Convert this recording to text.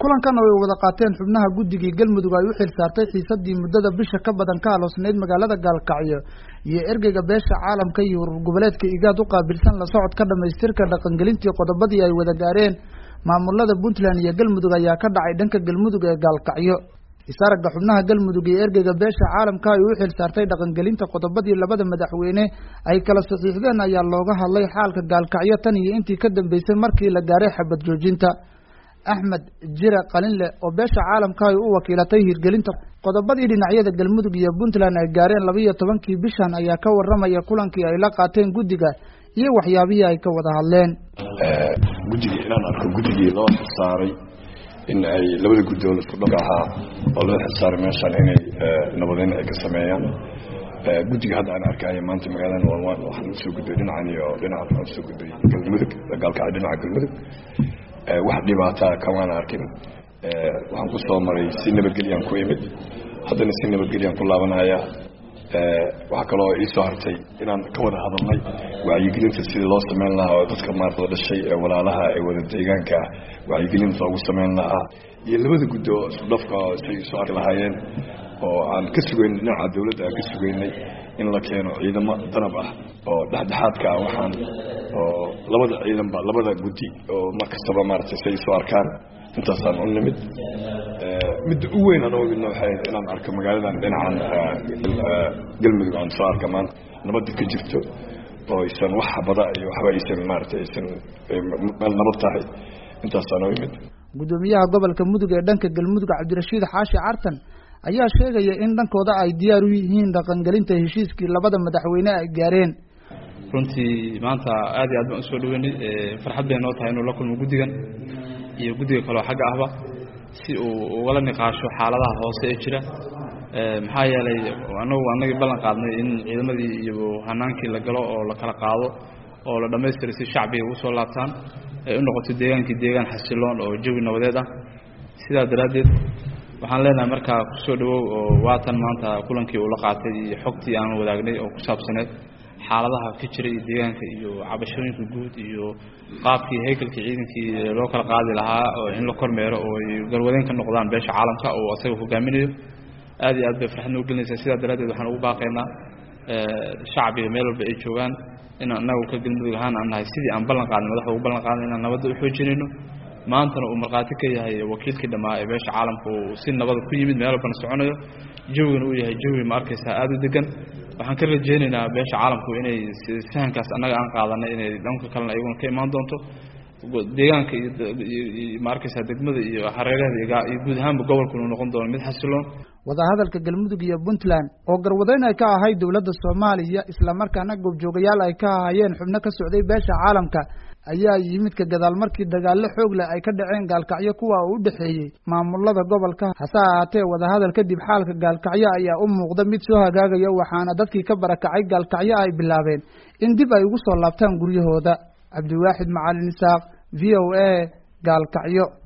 kulankan oo ay wada qaateen xubnaha guddigii galmudug ay u xil saartay xiisadii muddada bisha ka badan ka aloosnayd magaalada gaalkacyo iyo ergeyga beesha caalamka iyo urur goboleedka igaad u qaabilsan la socodka dhamaystirka dhaqangelintii qodobadii ay wada gaareen maamulada puntland iyo galmudug ayaa ka dhacay dhanka galmudug ee gaalkacyo isaragga xubnaha galmudug iyo ergeyga beesha caalamka ay u xil saartay dhaqangelinta qodobadii labada madaxweyne ay kala saxiixdeen ayaa looga hadlay xaalka gaalkacyo tan iyo intii ka dambeysay markii la gaaray xabad joojinta axmed jire qalinle oo beesha caalamka ay u wakiilatay hirgelinta qodobadii dhinacyada galmudug iyo puntland ay gaareen laba iyo tobankii bishan ayaa ka waramaya kulankii ay la qaateen guddiga iyo waxyaabihii ay ka wada hadleen guddigii inaan arko guddigii loo xilsaaray in ay labada guddoon isku dhab ahaa oo loo xilsaaray meeshaan inay nabadeyn ay ka sameeyaan guddiga hadda aan arkaya maanta magaalada walwaan waxaan usoo gudbay dhinacan iyo dhinacan waxaan usoo gudbay galmudug gaalkacyo dhinaca galmudug wax dhibaataa kamaana arkin waxaan ku soo maray si nabadgelyaan ku imid haddana si nabadgelyaan ku laabanaya waxaa kaloo iisoo hartay inaan ka wada hadalnay wacyigelinta sidii loo sameyn lahaa oo dadka maarada dhashay ee walaalaha ee wada deegaanka ah wacyigelinta loogu sameyn lahaa iyo labada guddi oo isku dhafka say isu arki lahaayeen oo aan ka sugayn dhinaca dawladda aan ka sugaynay in la keeno ciidamo danab ah oo dhexdhexaadka ah waxaan oo labada ciidanba labada guddi oo mar kastaba maaragtay say isu arkaan intaasaan u nimid midda u weyn aan umidna waxay inaan arko magaaladan dhinacan galmudug aan soo arka maanta nabadda ka jirto oo aysan wax bada iyo waxba aysan maaragtay aysan meel nabad tahay intaasaan u imid guddoomiyaha gobolka mudug ee dhanka galmudug cabdirashiid xaashi cartan ayaa sheegaya in dhankooda ay diyaar u yihiin dhaqangelinta heshiiskii labada madaxweyne ay gaareen runtii maanta aad iyo aad baan usoo dhaweynay farxad bay noo tahay inuu la kulmo guddigan iyo guddiga kaleo xagga ahba si uu ugala niqaasho xaaladaha hoose ee jira maxaa yeelay anagu anagii ballan qaadnay in ciidamadii iyo hanaankii la galo oo la kala qaado oo la dhammaystiray si shacbiga ugu soo laabtaan ay u noqoto deegaankii deegaan xasiloon oo jawi nabadeed ah sidaa daraaddeed waxaan leenahay markaa kusoo dhawow oo waatan maanta kulankii uu la qaatay iyo xogtii aan wadaagnay oo ku saabsaneed xaaladaha ka jira iyo deegaanka iyo cabashooyinka guud iyo qaabkii haykalkii ciidankii loo kala qaadi lahaa oo in la kormeero oo ay galwadeen ka noqdaan beesha caalamka oo asaga hogaaminayo aad iyo aad bay farxad noo gelinaysaa sidaa daraaddeed waxaan ugu baaqaynaa shacbiga meel walba ay joogaan inaan anagu ka galmudug ahaan aan nahay sidii aan ballan qaadnay madaxda ugu ballan qaadnay inaan nabadda u xoojinayno maantana uu markhaati ka yahay wakiilkii dhammaa ee beesha caalamka uu si nabada ku yimid meel walbana soconayo jawigana uu yahay jawi ma arkaysaa aada u degan waxaan ka rajeynaynaa beesha caalamku inay fahankaas annaga aan qaadanay inay dhanka kalena iyaguna ka imaan doonto deegaanka iyo ma arkaysaa degmada iyo hareeraheeda iyo guud ahaanba gobolku inuu noqon doono mid xasiloon wadahadalka galmudug iyo puntland oo garwadeyn ay ka ahayd dowladda soomaaliya islamarkaana goobjoogayaal ay ka ahaayeen xubno ka socday beesha caalamka ayaa yimid ka gadaal markii dagaallo xoog leh ay ka dhaceen gaalkacyo kuwa uu u dhexeeyey maamulada gobolka hase ahaatee wadahadal kadib xaalka gaalkacyo ayaa u muuqda mid soo hagaagaya waxaana dadkii ka barakacay gaalkacyo ay bilaabeen in dib ay ugu soo laabtaan guryahooda cabdiwaaxid macalin isaaq v o a gaalkacyo